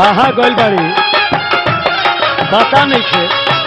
कहाँ गइल बाड़ी पता नहीं थे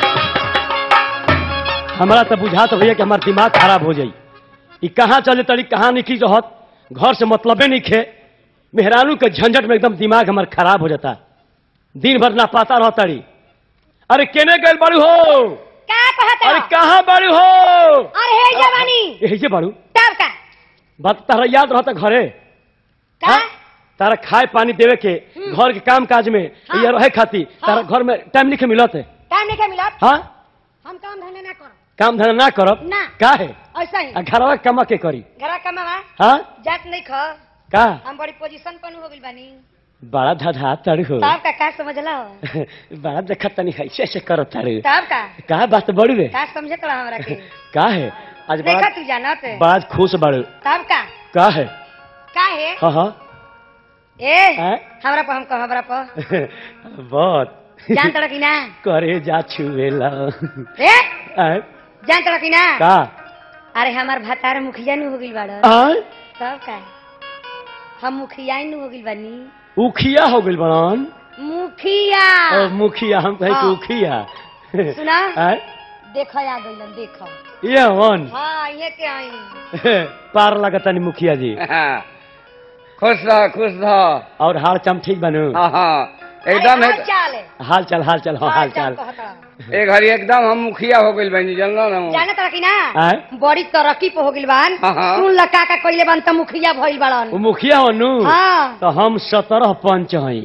हमरा तो बुझात भैया कि हमार दिमाग खराब हो जाई ई कहाँ चले तड़ी कहाँ निकली रहत घर से मतलबे नहीं खे मेहरानू के झंझट में एकदम दिमाग हमार खराब हो जाता दिन भर ना पाता रह तड़ी अरे केने गइल बाड़ू हो का कहता अरे कहाँ बाड़ू हो अरे हे जवानी यही जे बाड़ू तब का बात तारा याद रहता घरे का हाँ? तारा खाए पानी देवे के घर के काम काज में हाँ। ये रहे खाती तारा घर में टाइम नहीं मिलत है टाइम नहीं के मिलत हाँ हम काम धंधा ना करो काम धंधा ना करब ना। का है ऐसा ही आ घरवा कमा के करी घरा कमावा हाँ जात नहीं ख का हम बड़ी पोजीशन पर हो गइल बानी बड़ा धधा तड़ हो तब का का समझला हो बड़ा देखत तनी ऐसे ऐसे करत तारे तब का का बात बड़ी रे का समझे कला हमरा के का है आज देखा बड़ा तू जानत बड़ा खुश बड़ू तब का का है का है हाँ हाँ ए हैं? हमरा पर हम कह हमरा पर बहुत जान तड़ की ना करे जा छुएला ए हैं? जान तड़ की ना का अरे हमार भतार मुखिया नु हो गइल बाड़ आय? तब का हम मुखिया नु हो गइल बानी उखिया हो गइल बड़न मुखिया और मुखिया हम कहे कि हाँ। उखिया सुना आय? देख आ गइलन देख ये वन हाँ ये के आई पार लगता नहीं मुखिया जी खुश रह खुश रह और हाल चम ठीक बनू हाँ हाँ एकदम अरे एक, चाल है हाल चल हाल चल हाँ हाल चल कहता एक घड़ी एकदम हम मुखिया हो गइल बनी जानलो ना जाने तड़ा की ना आय? बड़ी तरक्की पे हो गइल बान हाँ, हाँ। सुन ल का का कइले बान त मुखिया भइल वो बाड़न मुखिया बनू हाँ तो हम सत्रह पंच हई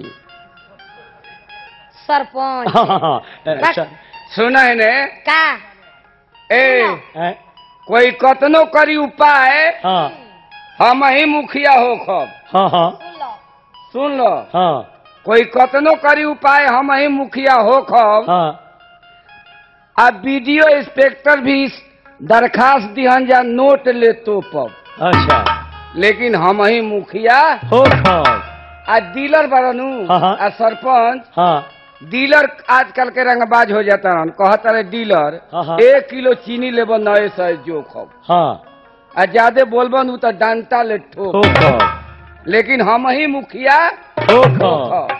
सरपंच हाँ, हाँ, हाँ। बस। स- सुना है ने का ए आय? कोई कतनो करी उपाय हाँ हम ही मुखिया हो खब हाँ हाँ सुन लो सुन लो हाँ कोई कतनो करी उपाय हम ही मुखिया हो खब हाँ अब वीडियो इंस्पेक्टर भी दरखास्त दिहन जा नोट ले तो पब अच्छा लेकिन हम ही मुखिया हो खब आ डीलर बड़नू हाँ, हाँ। आ सरपंच हाँ डीलर आजकल के रंगबाज हो जाता रहन कहता रहे डीलर हाँ, हाँ। एक किलो चीनी लेब नए सौ जो खब हाँ आ ज्यादा बोलबन उ तो डंटा ले ठोक हो खब लेकिन हम ही मुखिया हो खब खब।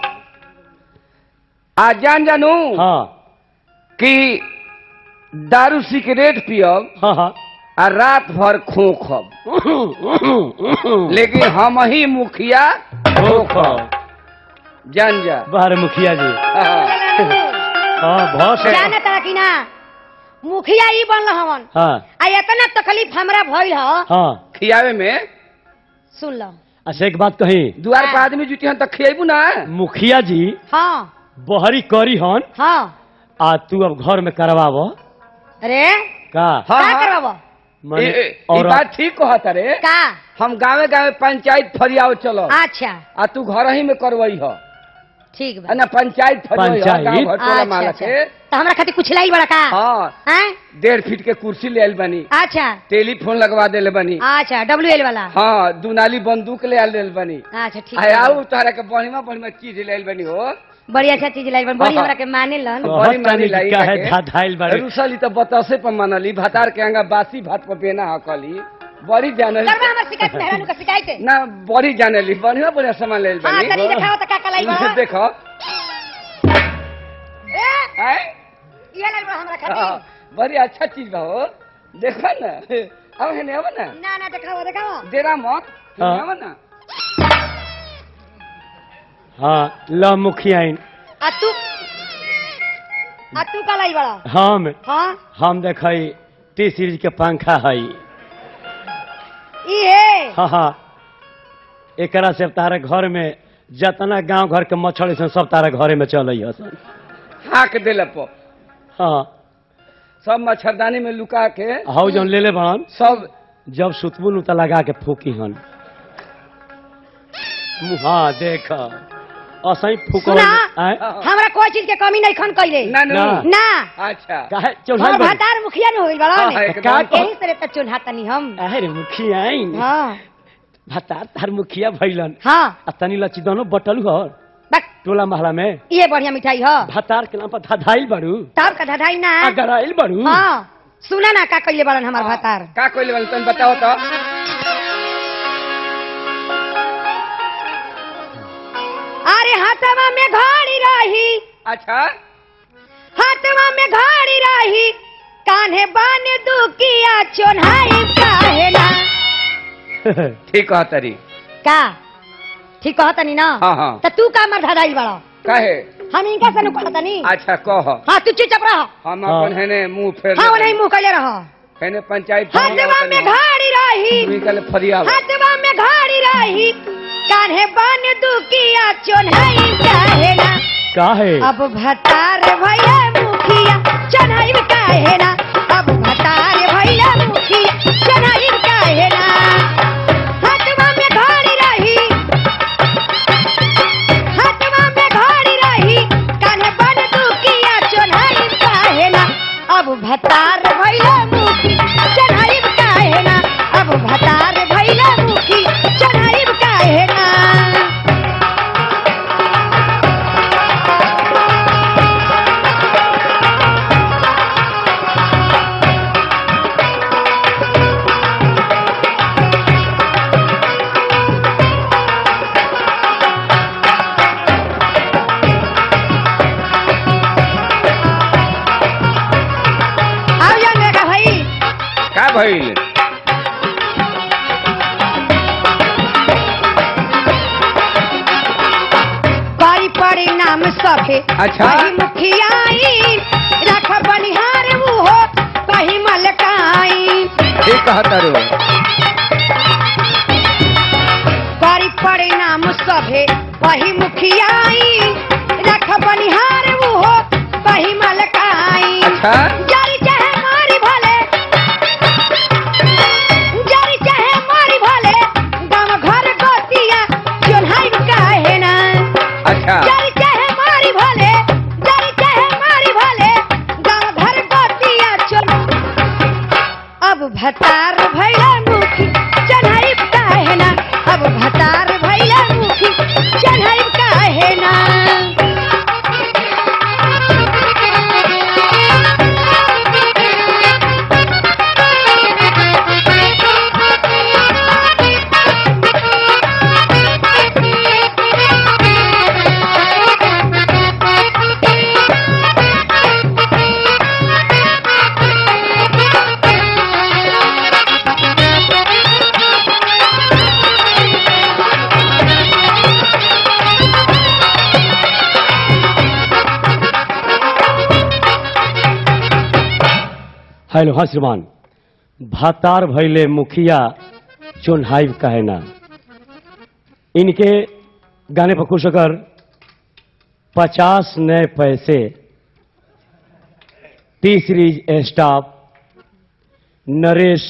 आ जान जानू हाँ कि दारू सिगरेट पियब हाँ हाँ आ रात भर खोखब लेकिन हम ही मुखिया हो खब जान जा बाहर मुखिया जी हाँ। हाँ बहुत से- जाने तड़ा की ना मुखिया ई बनल हवन हाँ आ इतना तकलीफ हमरा भइल ह हाँ खियावे में सुन लो अच्छा एक बात कही दुआर पर आदमी जुटी हन तो खियाबू ना मुखिया जी हाँ बहरी करी हन हाँ आ तू अब घर में करवाब अरे का हाँ, का हाँ। करवाबो मने ए- ए- ई और बात ठीक कहता रे का हम गावे गावे पंचायत फरियाव चलो अच्छा आ तू घर ही में करवई हो ठीक बा आ ना पंचायत फरियाव पंचायत? गांव घर टोला अच्छा माला अच्छा के तो हमरा खातिर कुछ लाई बड़ा का हाँ हैं डेढ़ फीट के कुर्सी ले आयल बनी अच्छा टेलीफोन लगवा देले बनी अच्छा डब्ल्यू एल वाला हाँ दुनाली बंदूक ले आयल देले बनी अच्छा ठीक आय बा। आऊ तोहरा के बढ़िया बढ़िया चीज ले आयल बनी हो बड़ी अच्छा चीज लाई बड़ी हाँ। हमरा के माने लन बहुत बड़ी मानी तनी लाई का है जाके। धाधाइल बारे रुसली तो बतसे पर मनली भातार के अंगा बासी भात पर बेना हकली बड़ी जानली करबा हमर शिकायत मेहरानू का शिकायत है ना बड़ी जानली बढ़िया बढ़िया सामान ले आयल हां बनी तनी दिखाओ त का का लाई बा देखो ए आय ये लाई बा हमरा हाँ, खातिर बड़ी अच्छा चीज बा हो देखो ना अब है ना ना ना ना दिखाओ दिखाओ डेरा मत हाँ। आवा ना हाँ ल मुखिया आ तू आ तू का लाई बड़ा हम हां हम देखई टी सीरीज के पंखा हई ई है हाँ हाँ एकरा से तारे घर में जतना गांव घर के मच्छर सन सब तारे घरे में चल सन हाँक देले पर हाँ सब मच्छरदानी में लुका के हाउ जौन ले ले बड़न सब जब सुतबू नु त लगा के फूकी हन हाँ देख असही फूक सुना हाँ। हमरा कोई चीज के कमी नहीं खन कइले ना ना ना। ना अच्छा काहे हमर चौढ़ाई बड़ी भतार मुखिया न होइल बड़ा हाँ, ने एकदम। का यही तरह त चुल्हा तनी हम अरे मुखिया हां भतार तार मुखिया भइलन हां आ तनी लची दोनों बटल हर बक टोला महला में ये बढ़िया मिठाई ह भतार के नाम पर धधाइल बड़ू तब का धधाई ना अगराइल बड़ू हां सुना ना का कइले बड़न हमर भतार का कोई लेवल तुम बताओ तो अरे हाथवा में घड़ी रही अच्छा हाथवा में घड़ी रही कान्हे बाने दुकिया चोन्हाई काहे ना ठीक कह तरी का ठीक कहता नी ना हाँ, हाँ। तो तू का मर धराइल बड़ा कहे हम इनका से कहता नी अच्छा कह हाँ तू चुपचाप रह हम हाँ। अपन हेने मुंह फेर हाँ नहीं मुंह कले रह हेने पंचायत हाथवा में घड़ी रही निकल फरिया हाथवा में घड़ी रही कान्हे बाने दुकिया चोन्हाई काहे ना का है अब भतार भैया मुखिया चढ़ाई काहे ना अब भतार भैया मुखिया चढ़ाई काहे ना हाथवा में घड़ी रही हाथवा में घड़ी रही कान्हे बन दुकिया चढ़ाई काहे ना अब भतार भैया मुखी चढ़ाई काहे ना अब भतार भैया मुखी चढ़ाई काहे ना आओ जान बेटा भाई का भइल पाई परिणाम सभे अच्छा। कही मुखियाई रख बनिहार मुहो कही मलकाई ठीक कह तरू पाई परिणाम सभे कही मुखियाई रख बनिहार मुहो कही मलकाई अच्छा जारी चाहे मारी भले जारी चाहे मारी भले गाँव घर गोतिया चोन्हाई काहे ना अच्छा जारी चाहे मारी भले जारी चाहे मारी भले गाँव घर गोतिया चल अब भतार भैया मुखी चढ़ाई काहे ना अब भतार भैया मुखी चढ़ाई काहे ना हेलो हाँ श्रीमान भातार भैले मुखिया चोन्हाइब कहे ना इनके गाने पर खुश होकर पचास नए पैसे टी सीरीज स्टाफ नरेश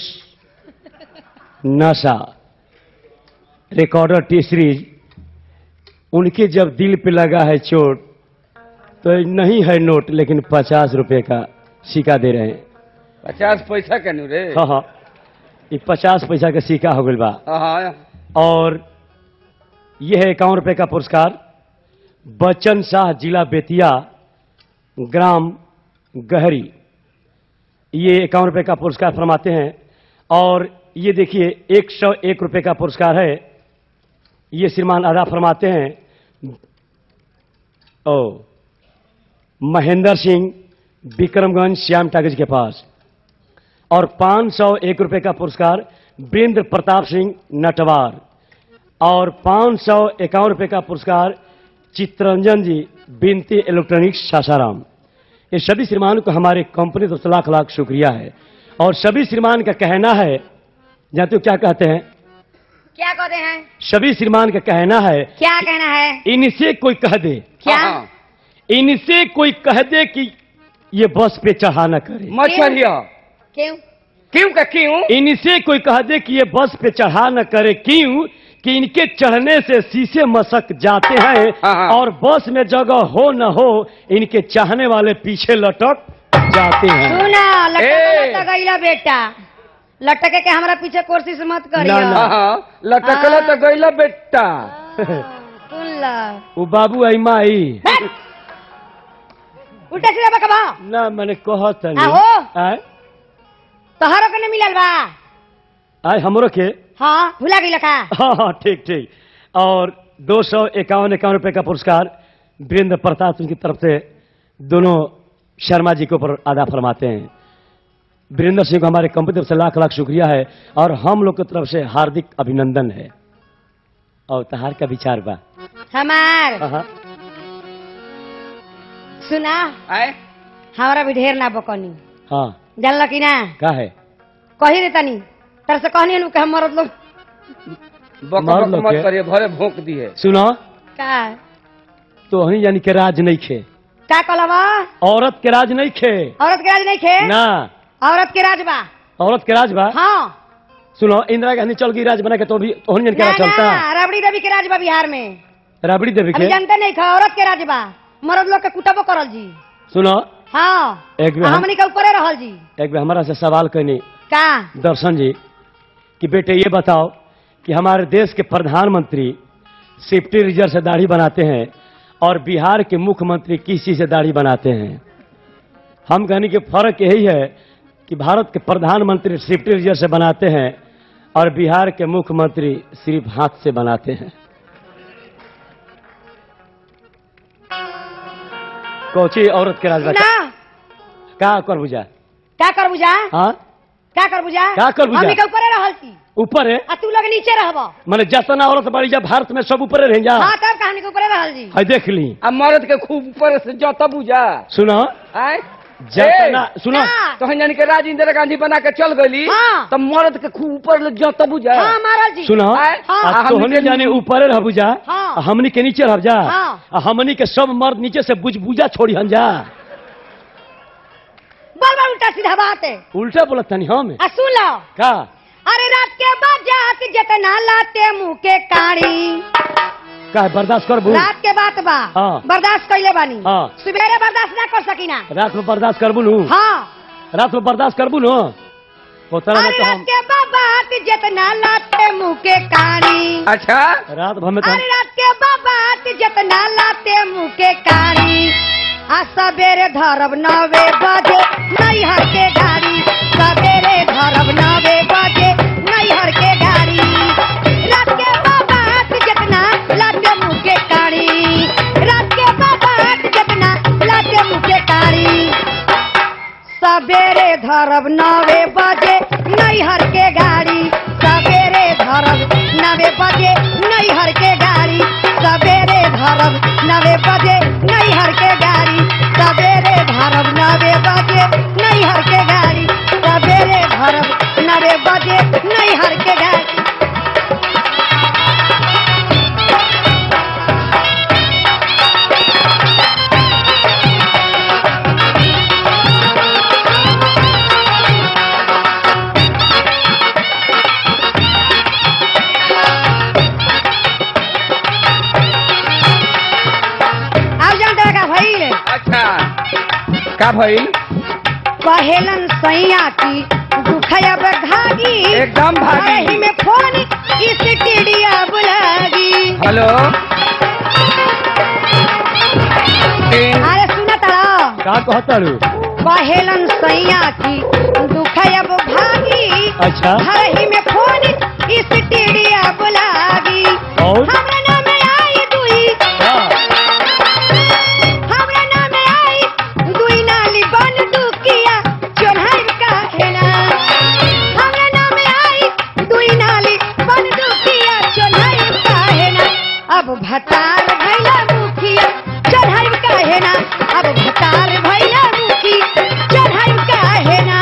नशा रिकॉर्डर टी सीरीज उनके जब दिल पे लगा है चोट तो नहीं है नोट लेकिन पचास रुपए का सिक्का दे रहे हैं पचास पैसा के नु रे हाँ हाँ ये पचास पैसा का सिक्का हो गई बा हाँ, हाँ और यह है इक्यावन रुपए का पुरस्कार बच्चन शाह जिला बेतिया ग्राम गहरी ये इक्यावन रुपए का पुरस्कार फरमाते हैं और ये देखिए एक सौ एक रुपए का पुरस्कार है ये श्रीमान अदा फरमाते हैं ओ महेंद्र सिंह विक्रमगंज श्याम टागिज के पास और पांच सौ एक रुपए का पुरस्कार वीरेंद्र प्रताप सिंह नटवार और पांच सौ इक्यावन रुपए का पुरस्कार चित्रंजन जी बिनती इलेक्ट्रॉनिक्स सासाराम ये सभी श्रीमान को हमारे कंपनी तो लाख लाख शुक्रिया है और सभी श्रीमान का कहना है जानते हो क्या कहते हैं क्या कहते हैं सभी श्रीमान का कहना है क्या कहना है इनसे कोई कह दे क्या हाँ, हाँ। इनसे कोई कह दे कि ये बस पे चढ़ा न करे मत चढ़िया क्यों क्यों का क्यों इनसे कोई कह दे कि ये बस पे चढ़ा न करे क्यों कि इनके चढ़ने से शीशे मसक जाते हैं हाँ, हाँ। और बस में जगह हो न हो इनके चाहने वाले पीछे लटक जाते हैं सुना ए! लटक गईला बेटा लटके के हमरा पीछे कोशिश मत करियो ना, ना। हाँ, हाँ लटकला तो गईला बेटा सुन ला वो बाबू आई माई हट! उल्टा सीधा बकबा ना मैंने कहत तनी। आहो। आय तोहरो के न मिलल बा आय हमरो के हाँ भुला गई लखा हाँ हाँ ठीक ठीक और दो सौ इक्यावन इक्यावन रुपए का पुरस्कार वीरेंद्र प्रताप सिंह की तरफ से दोनों शर्मा जी के ऊपर अदा फरमाते हैं वीरेंद्र सिंह को हमारे कंपनी तरफ से लाख लाख शुक्रिया है और हम लोग की तरफ से हार्दिक अभिनंदन है और तहार का विचार बा हमार हाँ, सुना आए हमारा भी ढेर ना बकनी हाँ जानल कि ना का है कही रे तनी तर से कहनी नु कि हम मरद लोग बक मार बक लो मत के। करिए भरे भोंक दिए सुनो का तो वही यानी के राज नहीं खे का कहलवा औरत के राज नहीं खे औरत के राज नहीं खे ना औरत के राज बा औरत के राज बा हाँ सुनो इंदिरा गांधी चल गई राज बना के तो भी तो जन के ना राज चलता ना रबड़ी देवी के राज बा बिहार में राबड़ी देवी अभी के जानते नहीं खा औरत के राज बा मर्द लोग के कुटबो करल जी सुनो हाँ एक बेर आ हम- हमनी के ऊपरे रहल जी एक बार हमारा से सवाल करनी का दर्शन जी कि बेटे ये बताओ कि हमारे देश के प्रधानमंत्री सेफ्टी रिजर्व से दाढ़ी बनाते हैं और बिहार के मुख्यमंत्री किस चीज से दाढ़ी बनाते हैं हम कहने के फर्क यही है कि भारत के प्रधानमंत्री सेफ्टी रिजर्व से बनाते हैं और बिहार के मुख्यमंत्री सिर्फ हाथ से बनाते हैं कोची औरत के राज ना का कर बुझा का कर बुझा हाँ का कर बुझा का कर बुझा? हमनी के ऊपरे रहल छी ऊपर है आ तू लोग नीचे रहबो मैंने जतना औरत बड़ी जब भारत में सब ऊपर रह जा हाँ तब कहानी के ऊपरे रहल जी है देख ली अब मर्द के खूब ऊपर से जता बुझा सुनो आए जतना सुनो का? तो जानी के राज इंदिरा गांधी बना के चल गई हाँ। तो मर्द के खूब ऊपर ले जता बुझा हाँ मारल जी सुनो आए? हाँ। आ हमनी तोहनी के जाने ऊपर रह बुझा हाँ। आ हमनी के नीचे रह जा हाँ। आ हमनी के सब मर्द नीचे से बुझ बुझा छोड़ी हम जा बार बार उल्टा सीधा बात है उल्टा बोलत तनी हम आ सुन लो का अरे रात के बाद जात जितना लाते मुंह के काड़ी का है, बर्दाश्त कर बू रात के बात बा हाँ। बर्दाश्त कैले बानी हाँ। सवेरे बर्दाश्त ना कर सकीना रात में बर्दाश्त करबू नु हाँ रात में बर्दाश्त करबू नु वो तरह में अरे तो रात हम के बाद बात जितना लाते मुंह के काड़ी अच्छा रात भर में तो हम- अरे रात के बाद बात जितना लाते मुंह के काड़ी आ सवेरे धरब नवे बजे नैहर के गाड़ी सवेरे धरब नवे बजे नैहर के गाड़ी रात के बाद बात जितना लाते मुंह के काड़ी रात के बाद बात जितना लाते मुंह के काड़ी सवेरे धरब नवे बजे नैहर के गाड़ी सवेरे धरब नवे बजे नैहर के गाड़ी सवेरे धरब नवे बजे नैहर के गाड़ी सवेरे धरब नवे बजे नैहर के गाड़ी सवेरे धरब नवे बजे नैहर के गाड़ी अब जानते का भइल अच्छा का भइल कहेलन सैया की दुखया भागी एकदम भागी। एही में फोन इस टिडिया बुलागी हेलो तीन अरे सुना तारा का कहताड़ू कहेलन सैया की दुखया भागी अच्छा एही में फोन इस टिडिया बुलागी और हमरा नाम आई दुई का? हमरा नाम आई दुई नाली बन दुकिया चोन्हाई का खेना हमरा नाम आई दुई नाली बन दुकिया चोन्हाई का हेना अब भतार भैला मुखिया चढ़ाई का हेना अब भतार भैला मुखी चढ़ाई का हेना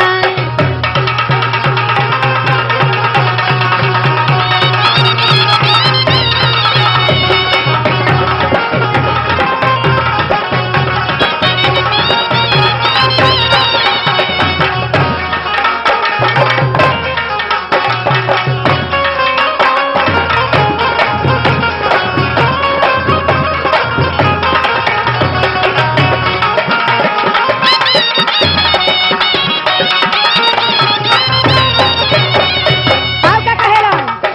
अब का कहेला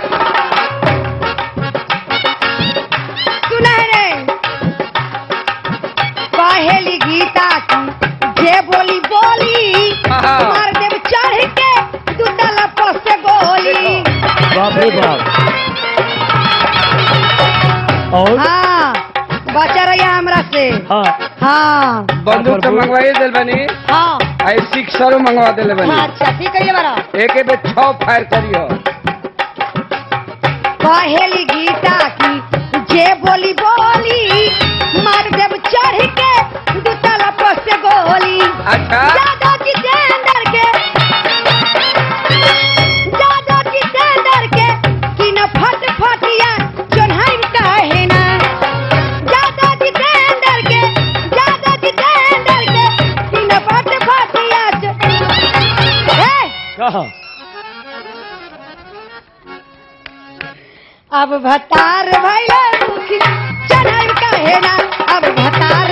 सुना है रे कहेली गीता की जे बोली बोली हाँ। मार देव चढ़ के तू तला से गोली बाप रे बाप और हाँ बचा रहिया हमरा से हाँ हाँ बंदूक तो बंदूक। मंगवाई दिल बनी हाँ आई सिक्सरो मंगवा दिले बनी अच्छा ठीक है बड़ा एक एक पे छह फायर करियो कहेली गीता की जे बोली बोली मार देव चढ़ के दू तला पर से गोली अच्छा जादो जितेंद्र के जादो जितेंद्र के कि न फट फटिया जोन्हाई काहे ना जादो जितेंद्र के जादो जितेंद्र के कि न फट फटिया जो- हे कहा अब भतार भैया मुखी चढ़ाई काहे ना अब भतार